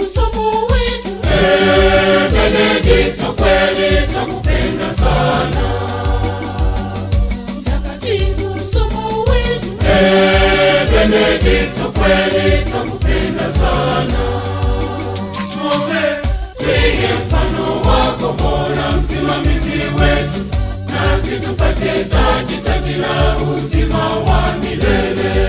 somo wetu Eh, Benedikto kweli twakupenda sana. mtakatifu somo wetu Eh, Benedikto kweli twakupenda sana. Tuombe twige mfano wako bora, msimamizi wetu, nasi tupate taji, taji la uzima wa milele.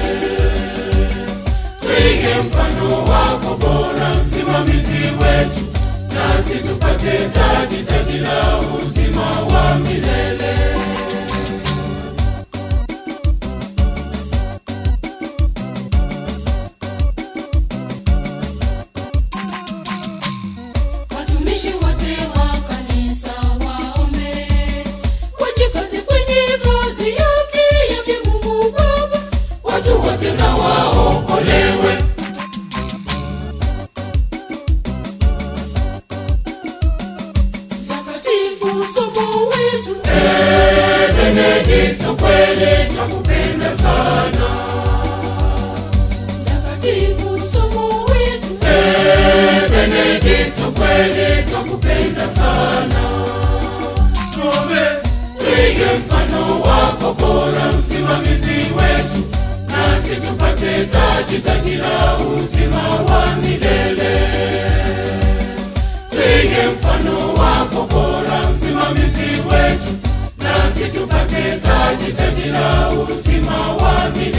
Twige mfano wako bora, msimamizi wetu, nasi tupate taji, taji la uzima wa milele. watumishi wote wa kanisa waombe wajikaze kwenye kazi yake yake Mungu Baba watu wote na waokolewe. mtakatifu somo wetu Eh, Benedikto kweli twakupenda sana. mtakatifu somo wetu Eh, Benedikto kweli twakupenda sana. Tuombe twige mfano wako bora, msimamizi wetu, nasi tupate taji, taji la uzima wa milele. Twige mfano wako bora, msimamizi wetu, nasi tupate taji, taji la uzima wa milele.